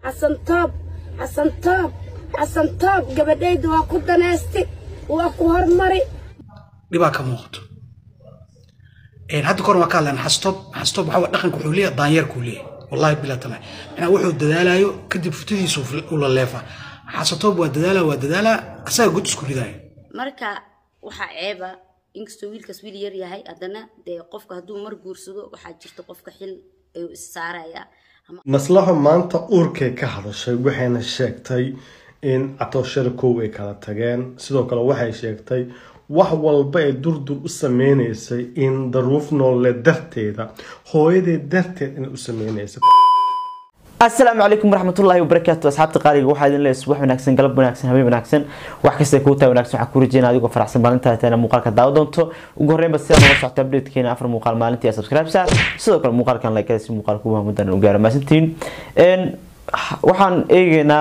xasantoob xasantoob xasantoob gabadhayda waa ku danaysti waa ku hormari dhibaa ka muuqato hadda kahor waa ka hadlaan xastoob xastoob waxaa waa dhaqanka wuxuu leeyahay daanyeerkuu leeyahay wallahi bilaa taala macnaa wuxuu dadaalayo kadib futadiisu ula leefa xasatoob waa dadaalaa waa dadaalaa asaga god isku ridaayo marka waxaa ceeba inkastoo wiilkaas wiil yar yahay haddana dee qofka hadduu mar guursado waxaa jirta qofka xil ayuu is saarayaa maslaxo maanta uurkay ka hadashay waxayna sheegtay in catooshada kow ay kala tageen sidoo kale waxay sheegtay wax walba ee durdur u sameynaysay in daruuf noolle darteeda hooyadeed darteed inay u sameynaysay asalaamu calaykum waraxmatullaahi wabarakaatu asxaabta qaaliga waxaa idin leeyahay subax wanaagsan galab wanaagsan habeen wanaagsan wax kasta kuu tahay wanaagsan waxaan ku rajeyna adigoo faraxsan maalintaa tana muuqaalka daawa doonto ugu horreynba sidaa noga socota updatekeena afar muuqaal maalintii subscribe saar sidoo kale muuqaalkan like si muuqaalka ugu mudan u gaaro maasantiin waxaan eegeynaa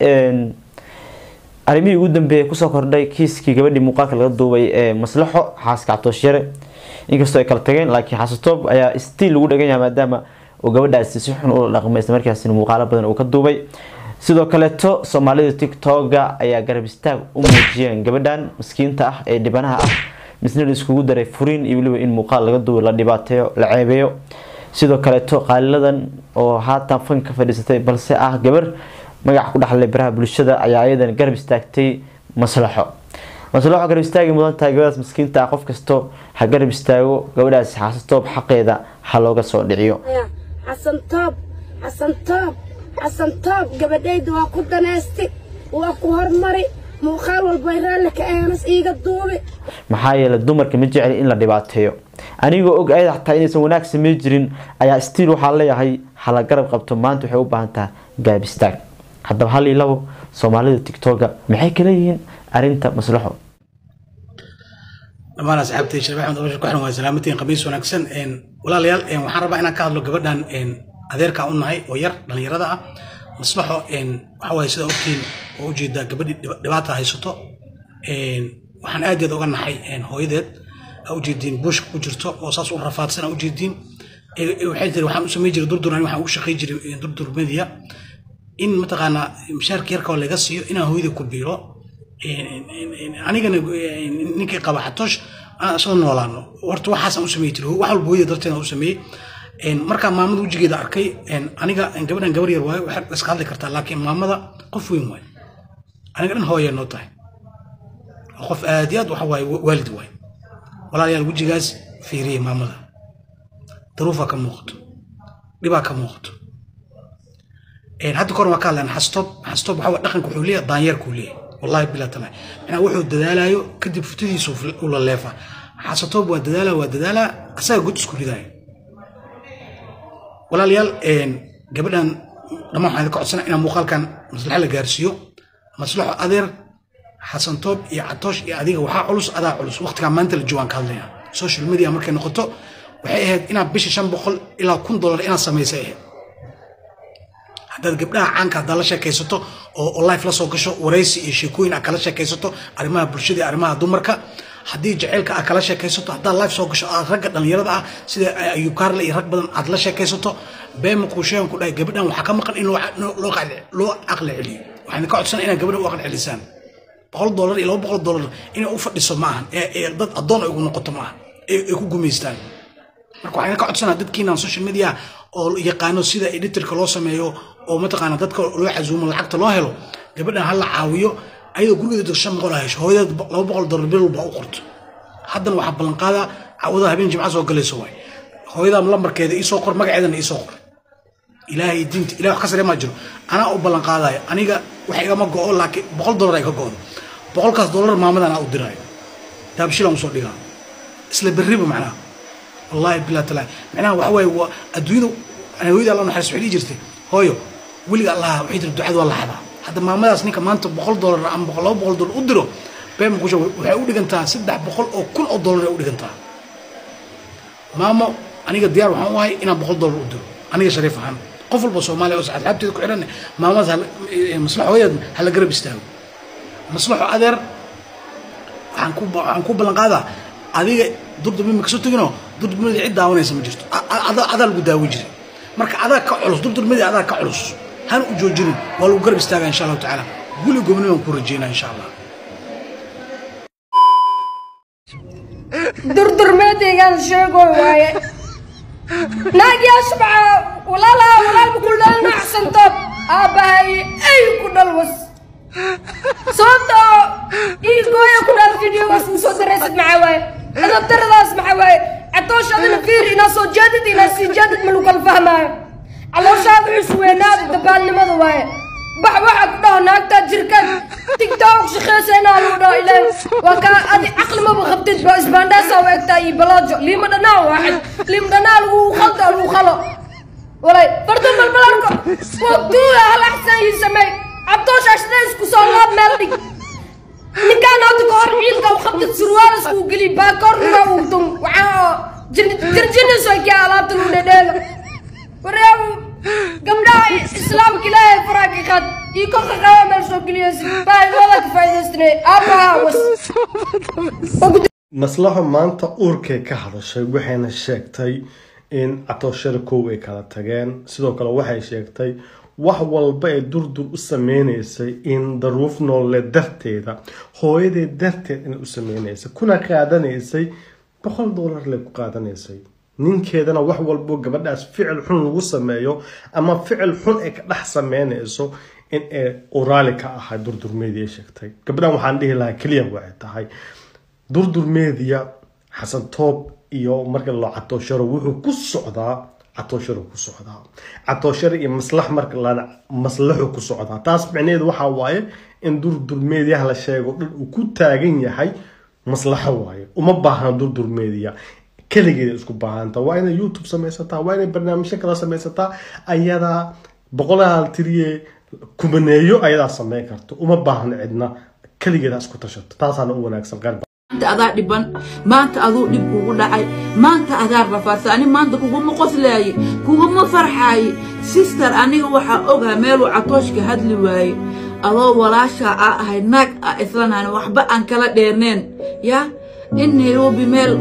arrimihii ugu dambeeyay kusoo kordhay kiiskii gabadhii muuqaalka laga duubay ee maslaxo xaaska cabtooshare inkastoo ay kala tageen laakiin xasatoob ayaa stiil lagu dhagan yahay maadaama uu gabadhaasi si xun ula dhaqmay isla markaasina muuqaalo badan uu ka duubay sidoo kaleeto soomaalida tiktoga ayaa garab istaag u muujiyeen gabadhan maskiinta ah ee dhibanaha ah misna la iskugu daray furiin iyo weliba in muuqaal laga duubay la dhibaateeyo la ceebeeyo sidoo kaleeto qaaliladan oo haatan fan ka fadhiisatay balse ah gabar magaca ku dhaxlay baraha bulshada ayaa ayadan garab istaagtay maslaxo maslaxo garab istaagi mudan tahay gabadhaas maskiinta ah qof kasto ha garab istaago gabadhaasi xaasatoob xaqeeda ha looga soo dhiciyo xasantoob xasantoob xasantoob gabadhayda waa ku danaysti waa ku hormari muuqaal walba raalli ka aanas iiga duubi maxaa yeelay dumarka ma jecli in la dhibaateeyo anigoo og ayada xataa inaysan wanaag samey jirin ayaa stiil waxaa leeyahay hala garab qabto maanta waxay u baahan tahay gaab istaag haddaba hal iyo labo soomaalida tiktoga maxay kala yihiin arinta maslaxo dhammaan asxaabtay sheekh axmed abashir ku xiran waa salaamatiin khamiis wanaagsan walaalayaal waxaan rabaa inaan ka hadlo gabadhan adeerkaa u nahay oo yar dhallinyarada ah maslaxo waxa waaye sida ogtiin oo ujeedaa gabadhii dhibaata haysato waxaan aad aad uga naxay hooyadeed aa ujeediin buushka ku jirto oo saas u rafaadsan aa ujeediin waxay tiri waxaan u samey jiray durdur ani waxaan ugu shaqey jiray durdur media in mataqaanaa mishaarka yarka oo laga siiyo inaan hooyadii ku biiro anigana ninkii qaba xatoosh aan isla noolaano horta waxaasaan u samey jiray wax walba hooyada darteed aan u sameeyey markaa maamada wejigeeda arkay aniga gabadhan gabar yar waayo waxaad iska hadli kartaa laakiin maamada qof weyn waayo aniga dhan hooya noo tahay qof aad iyo aad waxa waaye waalid waaye walaalayaal wejigaas fiiriyey maamada daruufaa ka muuqato dhibaa ka muuqato hadda kahor waa ka hadlaan xastoob xastoob waxaa waa dhaqanka wuxuu leeyahay daanyeerkuu leeyahay wallahi bilaa taala macnaa wuxuu dadaalayo kadib futadiisu ula leefa xasatoob waa dadaalaa waa dadaalaa asaga god isku ridaayo walaalayaal gabadhan dhammaan waxaan idinka codsana inaan muuqaalkan maslaxa la gaarsiiyo maslaxo adeer xasantoob iyo catoosh iyo adiga waxaa culus adaa culus waqtigaa maanta la joogaan ka hadlaya social media markay noqoto waxay ahayd inaad bisha shan boqol ilaa kun dollar inaad samaysay ahayd haddaad gabdhaha caanka haddaad la sheekaysato oo life la soo gasho waraysi iyo sheekooyin aad kala sheekaysato arrimaha bulshada iyo arrimaha dumarka haddii jaceylka aad kala sheekaysato haddaad life soo gasho aad ragga dhallinyarada ah sida ayub kaarle iyo rag badan aad la sheekaysato beema kuu sheegan ku dhahay gabadhan waxaa ka maqan in loo aqli celiyo waxaan ka codsana inaad gabadhan u aqli celisaan boqol dollar iyo laba boqol dollar inay u fadhiso ma ahan ee dad addoon ay ugu noqoto ma ahan ay ku gumaystaan marka waxaan ka codsanaa dadkiinaan social media oo yaqaano sida editorka loo sameeyo oo mataqaana dadka loo casuumo lacagta loo helo gabadhan ha la caawiyo ayadoo gurigeeda shan boqol ha hesho hooyadeed laba boqol dollar bil walba u qorto haddana waxaa ballanqaadaa caawada habeen jimca soo galayso waay hooyadaa lambarkeeda iisoo qor magaceedana iisoo qor ilaahay diinta ilahay wax ka sare maa jiro anaa u ballanqaadayo aniga wax igama go'o laakiin boqol dollar ay ka go'do boqolkaas dollar maamadan aa u diraayo daabshilaan usoo dhigaa isla berriba macnaha wallahi bilaa talaa macnaha waxa waaye waa adduunyadu hooyada alla naxariis waxay dhihi jirtay hooyo weliga allaha waxay tiri ducada waa la xadaa hadda maamadaas ninka maanta boqol dollar ama boqol laba boqol dollar u diro been kusha waxay u dhigantaa saddex boqol oo kun oo dollar ay u dhigantaa maamo aniga diyaar waxaan u ahay inaan boqol dollar u diro aniga shariif ahaan qof walba soomaaliya oo asxaabteeda ku xidhan maamadaas maslaxo hooyadeed hala garab istaago maslaxo adeer waxaan ku waxaan ku ballan qaadaa adiga durdurmi ma kasoo teginoo durdurmadii cid daawanaysa ma jirto adaa lagu daawi jiray marka adaa ka culus durdurmadii adaa ka culus hana u joojinin waa lagu garab istaagaa insha allahu tacaala guli gobnimo aan ku rajeynaa insha allah durdurmeedaygaan sheego waaye naagyaasha maxaa walaalaha walaalba ku dhal nacsantood aabbahay ay ku dhalwas sababtoo ii gooya ku dhal videogaas uu soo daraysid maxaa waaye adabtaradaas maxaa waaye catoosh adina fiir inaa soo jeedid inaa sii jeedid ma lagu kala fahmaayo calooshaada cusweynaada dabaalnimada waaye bax waxaa ku dhaho naagtaa jirkan tigtok shaqeysayna lagu dhaho ilaan waa kaa adi caqli maba qabtid ba isbaandhaasaa u egtaa iyo balaajo liima dhanaa waaxid liima dhanaa lagu khaldo lagu khalo walay fardo balbalarko waqtuuda hal axsan ii samey cabtoosh ashada isku soo laab meel dhig ninkaan hadda ka hor ciilka u qabtid surwaal isku geli baakoornuna uu dum waxaa jirjiniso kii alaabta lagu dhedheelo wareegu gabdhaha islaamka ilaahay faraaki qad iyo kolka qaba meel soo geliyaysid baahidooda ka faa'iidaystinay aabbaha was maslaxo maanta uurkay ka hadashay waxayna sheegtay in catooshada kow ay kala tageen sidoo kale waxay sheegtay wax walba ay durdur u sameynaysay in daruuf noolle darteeda hooyadeed darteed inay u sameynaysay kuna qaadanaysay boqol doolar lay ku qaadanaysay ninkeedana wax walbo gabadhaas ficil xun lagu sameeyo ama ficil xun ay ka dhex sameynayso in ay uraali ka ahay durdur media sheegtay gabadhan waxaan dhihi lahaa keliya waxay tahay durdur media xasan toob iyo marka loo catoosharo wuxuu ku socdaa catoosharo ku socdaa catoosharo iyo maslax marka lana maslaxu ku socdaa taas micnaheedu waxaa waaye in durdur mediaha la sheego dhan uu ku taagan yahay maslaxo waaye uma baahna durdur media keligeeda isku baahanta waa inay youtube samaysataa waa inay barnaamijyo kala samaysataa ayadaa boqolaal tiriye kumaneeyo ayadaa sameyn karta uma baahna cidna keligeeda isku tashato taasaana u wanaagsan qaar maanta adaa dhiban maanta aduu dhib kugu dhacay maanta adaa rafaadsan ani maanta kuguma qoslaaye kuguma farxaaye sister aniga waxaa ogaha meeluu catooshka hadli waaye adoo walaashaa aa ahay naag a islanaan waxba aan kala dheerneen ya in nairobi meel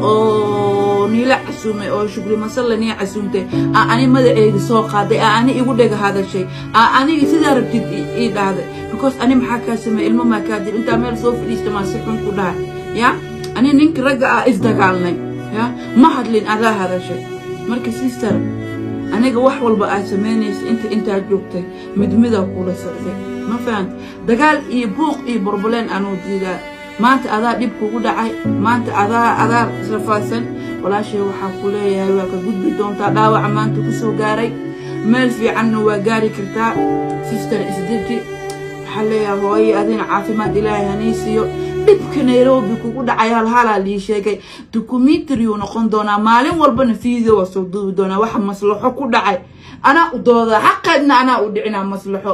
oo niila casuumay oo shukri masalla nii casuumtay aa ani madaceedi soo qaaday aa ani igu dhega hadashay aa aniga sidaa rabtid ii dhahday because ani maxaa kaa sameey ilmo maa kaa dil intaa meel soo fadhiista maa si xun ku dhahay ya ani ninka ragga ah isdagaalnay ya ma hadlin adaa hadashay marka sister aniga wax walba aad samaynaysa inta intaad joogtay mid midaa kula socday ma fahanta dagaal iyo buuq iyo borboleen anuu diidaa maanta adaa dhib kugu dhacay maanta adaa adaa rafaadsan walaashay waxaa ku leeyahay waa ka gudbi doontaa dhaawaca maanta ku soo gaaray meel fiicanna waa gaari kartaa sister isdeji waxaa leeyahay hooye adina caafimaad ilaahay hanii siiyo dhibka nairobi kugu dhacay halhalaa lii sheegay documentariyu noqon doonaa maalin walbana video waa soo duubi doonaa waxa maslaxo ku dhacay anaa u doodaa xaqeedna anaa u dhicinaa maslaxo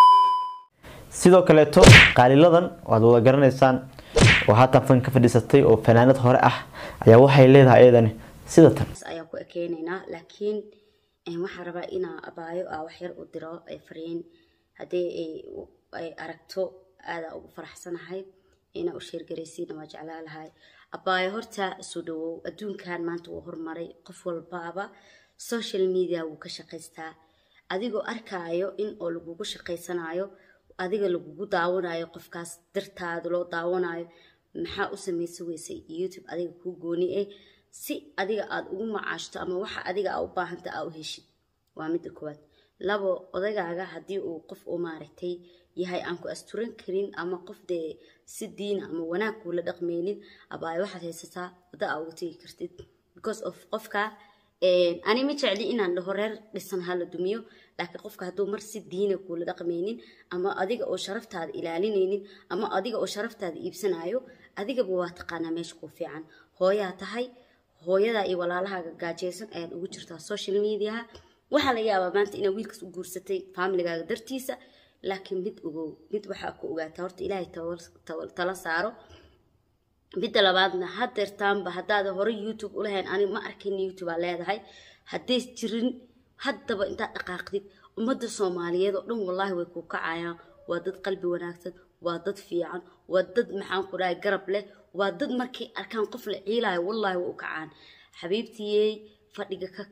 sidoo kaleeto qaaliladan waad wada garanaysaan oo haatan fan ka fadhiisatay oo fanaanad hore ah ayaa waxay leedahay iyadani sida tan ayaan ku ekeynaynaa laakiin waxaan rabaa inaa abaayo aa wax yar u diro ay fariin haddii ay aragto aadaa ugu faraxsanahay inaa u sheergaraysiina waa jeclaa lahay abaayo horta soo dhawow adduunkan maanta wuu horumaray qof walbaaba social media wuu ka shaqaystaa adigoo arkaayo in oo lagugu shaqaysanayo adiga lagugu daawanayo qofkaas dartaada loo daawanayo maxaa u samaysa weysay youtube adiga kuu gooni eh si adiga aada ugu macaashto ama waxa adiga aa u baahanta aa u heshid waa midda koowaad labo odagaaga haddii uu qof uu maaragtay yahay aan ku asturan karin ama qof dee si diina ama wanaag kuula dhaqmeynin abaayo waxaad haysataa wadda aa uga tegi kartid because of qofka ani ma jecli inaan dhaho reer dhisan hala dumiyo laakiin qofka hadduu mar si diina kuula dhaqmaynin ama adiga oo sharaftaada ilaalinaynin ama adiga oo sharaftaada iibsanayo adigaba waa taqaanaa meesha kuu fiican hooyaa tahay hooyadaa iyo walaalahaaga gaajaysan ayaad ugu jirtaa social mediaha waxaa laga yaabaa maanta inaad wiilkaas u guursatay familigaaga dartiisa laakiin mid ogow mid waxaa ku ogaataa horta ilaahay tala saaro midda labaadna hadeertaanba haddaada hore youtube ulahayn ani ma arkin youtube aa leedahay haddays jirin haddaba intaad dhaqaaqdid ummadda soomaaliyeed oo dhan wallaahi way kuu kacayaan waa dad qalbi wanaagsan waa dad fiican waa dad maxaan ku dhahay garab leh waa dad markay arkaan qof la ciilaayo wallaahi way u kacaan xabiibtiyey fadhiga ka kac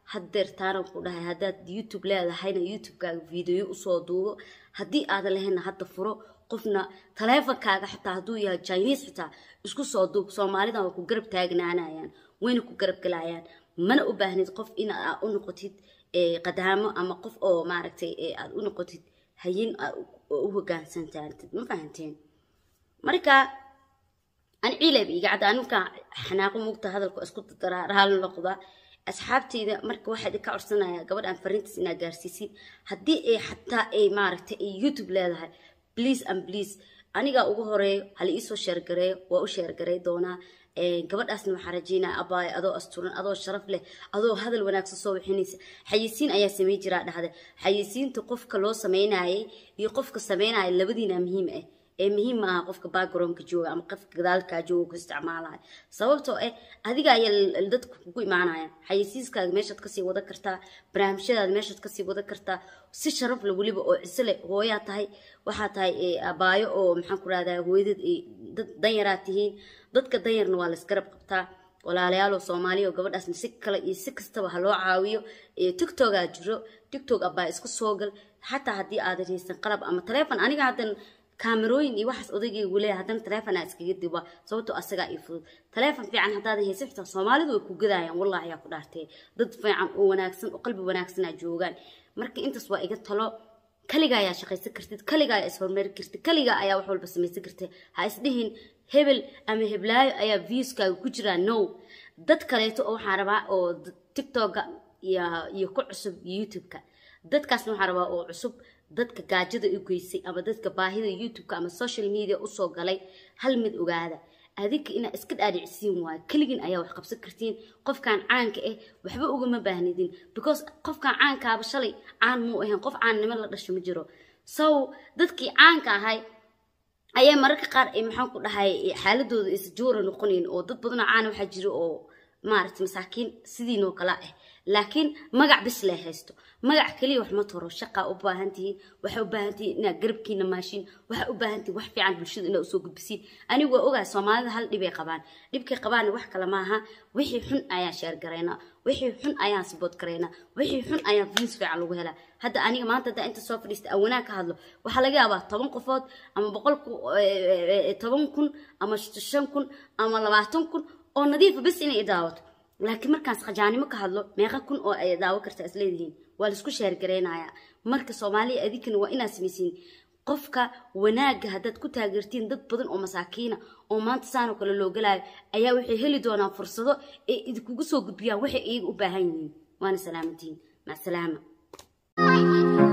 haddeer taanan ku dhahay haddaad youtube leedahayna youtubekaaga video usoo duubo haddii aadan lahaynna hadda furo qofna taleefonkaaga xitaa hadduu yahay chinese xitaa isku soo duub soomaalidan waa ku garab taagnaanayaan wayna ku garab galayaan mana u baahnid qof in aad u noqotid qadaamo ama qof oo maaragtay aad u noqotid hayin oo u hogaansantaantid ma fahanteen marka ani ciileeb iga cadda aninka xanaaqo mugta hadalku isku raali noqda asxaabteyda marka waxaa idinka codsanaya gabadhan fariintaas inaa gaarsiisin haddii ay xataa ay maaragtay ay youtube leedahay please and please anigaa ugu horeeyo hala iisoo sheergareeyo waa u sheergarey doonaa gabadhaasna waxaa rajeynaya abaayo adoo asturan adoo sharaf leh adoo hadal wanaagsan soo wixinaysa xayisiin ayaa samey jiraa dhahde xayisiinta qofka loo sameynayay iyo qofka sameynaya labadiina muhiim ah ee muhiim maaha qofka backgroundka jooga ama qofka gadaalkaa jooga ku isticmaalaya sababtoo ah adiga ayaa dadka kugu imaanaya xayisiiskaaga meeshaad kasii wada kartaa barnaamijyadaada meeshaad kasii wada kartaa si sharaf le weliba oo ciso leh hooyaa tahay waxaa tahay abaayo oo maxaan ku rahdaa hooyadad dad danyaraa tihiin dadka danyarna waa laisgarab qabtaa walaalayaaloo soomaaliya oo gabadhaasna si kale iyo si kastaba ha loo caawiyo tiktokaa jiro tiktok abaa iska soo gal xataa haddii aadan haysan qalab ama taleefon aniga haddan kaamerooyin iyo waxaas odaygaygu leeyahay haddana taleefon aa iskaga diba sababtoo asagaa ii fudud taleefon fiican haddaadan haysan xitaa soomaalidu way ku gadayaan wallahi yaa ku dhaartee dad fiican oo wanaagsan oo qalbi wanaagsanaa joogaan marka intaas waa iga talo kaligaa ayaa shaqaysan kartid kaligaa ayaa ishorumari kartid kaligaa ayaa wax walba samaysan kartid ha isdhihin hebel ama heblaayo ayaa viewskaaga ku jiraa no dad kaleeto oo waxaan rabaa oo tiktoka iyo ku cusub youtube-ka dadkaasna waxaan rabaa oo cusub dadka gaajada u geysay ama dadka baahida youtube-ka ama social media usoo galay hal mid ogaada adinka inaa iska dhaadhicsiin waayo keligin ayaa wax qabsan kartiin qofkan caanka ah waxba ugama baahnidin because qofkan caankaaba shalay caan muu ahayn qof caannimo la dhasho ma jiro so dadkii caanka ahay ayaa mararka qaar maxaan ku dhahay xaaladooda isjoora noqonayn oo dad badanoo caana waxaa jira oo maaragtay masaakiin sidiinoo kale ah laakiin magac bis lee haysto magac keliya wax ma taro shaqaa u baahan tihiin waxaa u baahan tihiin inaad garabkiina maashiin waxaa u baahan tihiin wax fiican bulshada inaad usoo gudbisiin anigu waa ogahay soomaalida hal dhibay qabaan dhibkay qabaana wax kale maaha wixii xun ayaan sheergaraynaa wixii xun ayaan sabood garaynaa wixii xun ayaan views fiican lagu helaa hadda aniga maanta haddaa inta soo fadhiista aan wanaag ka hadlo waxaa laga yaabaa toban qofood ama boqol toban kun ama shan kun ama labaatan kun oo nadiifa bis inay idaawato laakiin markaas khajaanimo ka hadlo meeqa kun oo ay daawo karta isleedihiin waa laisku sheergareynayaa marka soomaaliya adinkana waa inaad samaysiin qofka wanaagga haddaad ku taageertiin dad badan oo masaakiina oo maanta saanoo kale loo galaayo ayaa waxay heli doonaan fursado ay idinkugu soo gudbiyaan waxay iyaga u baahan yihiin waana salaamantihiin macsalaama